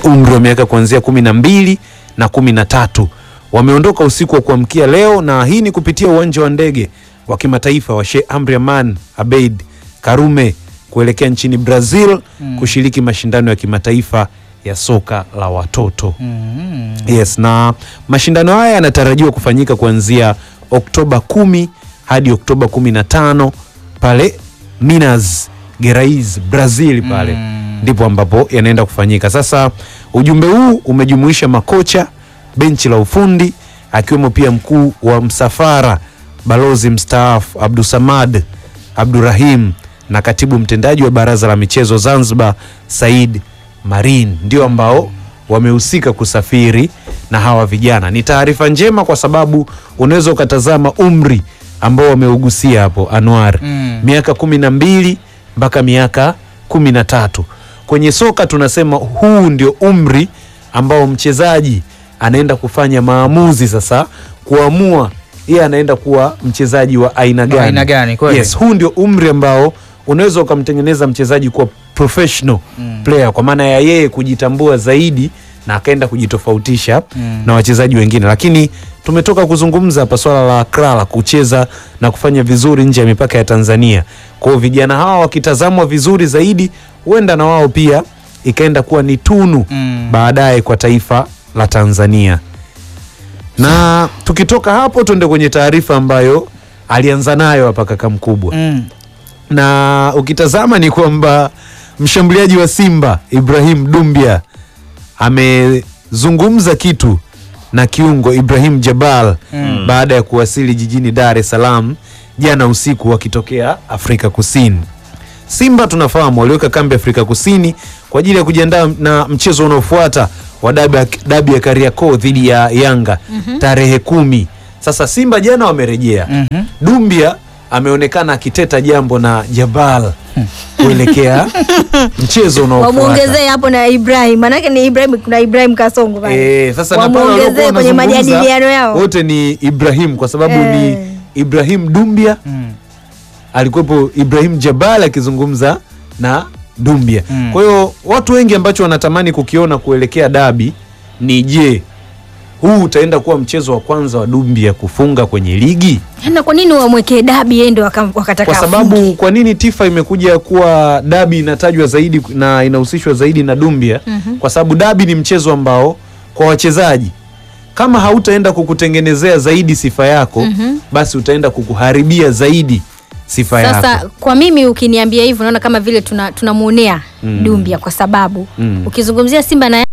umri wa miaka kuanzia kumi na mbili na kumi na tatu wameondoka usiku wa kuamkia leo, na hii ni kupitia uwanja wa ndege wa kimataifa wa Sheikh Amri Aman Abeid Karume kuelekea nchini Brazil kushiriki mashindano ya kimataifa ya soka la watoto. Yes, na mashindano haya yanatarajiwa kufanyika kuanzia Oktoba kumi hadi Oktoba kumi na tano pale Minas Gerais Brazil pale ndipo ambapo yanaenda kufanyika. Sasa ujumbe huu umejumuisha makocha, benchi la ufundi, akiwemo pia mkuu wa msafara balozi mstaafu Abdusamad Abdurahim na katibu mtendaji wa baraza la michezo Zanzibar Said Marin ndio ambao wamehusika kusafiri na hawa vijana. Ni taarifa njema kwa sababu unaweza ukatazama umri ambao wameugusia hapo Anwar, Mm. miaka kumi na mbili mpaka miaka kumi na tatu. Kwenye soka tunasema huu ndio umri ambao mchezaji anaenda kufanya maamuzi sasa, kuamua yeye anaenda kuwa mchezaji wa aina gani. aina gani, kweli. Yes, huu ndio umri ambao unaweza ukamtengeneza mchezaji kuwa professional player kwa maana ya yeye kujitambua zaidi na akaenda kujitofautisha na wachezaji wengine, lakini tumetoka kuzungumza hapa swala la Krala kucheza na kufanya vizuri nje ya mipaka ya Tanzania. Kwa hiyo vijana hawa wakitazamwa vizuri zaidi, huenda na wao pia ikaenda kuwa ni tunu Mm. baadaye kwa taifa la Tanzania. Na tukitoka hapo tuende kwenye taarifa ambayo alianza nayo hapa kaka mkubwa Mm. na ukitazama ni kwamba mshambuliaji wa Simba Ibrahim Dumbia amezungumza kitu na kiungo Ibrahim Jabal baada ya kuwasili jijini Dar es Salaam jana usiku wakitokea Afrika Kusini. Simba tunafahamu waliweka kambi Afrika Kusini kwa ajili ya kujiandaa na mchezo unaofuata wa dabi ya- dabi ya Kariakoo dhidi ya Yanga tarehe kumi. Sasa Simba jana wamerejea. Mhm. Dumbia ameonekana akiteta jambo na Jabal kuelekea mchezo unaofuata. Wamuongezee hapo na Ibrahim, manake ni Ibrahim, kuna Ibrahim Kasongo pale. Eh, sasa na pale waliokuwa Wamuongezee kwenye wanazungumza, majadiliano yao. wote ni Ibrahim kwa sababu Eh. ni Ibrahim Dumbia Mm. alikuwepo Ibrahim Jabal akizungumza na Dumbia. Mm. Kwa hiyo watu wengi ambacho wanatamani kukiona kuelekea dabi ni je, huu utaenda kuwa mchezo wa kwanza wa Dumbia kufunga kwenye ligi? Na kwa nini wamwekee dabi yeye ndo waka- wakataka Kwa sababu afunge? kwa nini Tifa imekuja kuwa dabi inatajwa zaidi na inahusishwa zaidi na Dumbia? Kwa sababu dabi ni mchezo ambao kwa wachezaji kama hautaenda kukutengenezea zaidi sifa yako, basi utaenda kukuharibia zaidi sifa Sasa yako. kwa mimi ukiniambia hivyo naona kama vile tuna tunamwonea Dumbia kwa sababu Mm. ukizungumzia Simba na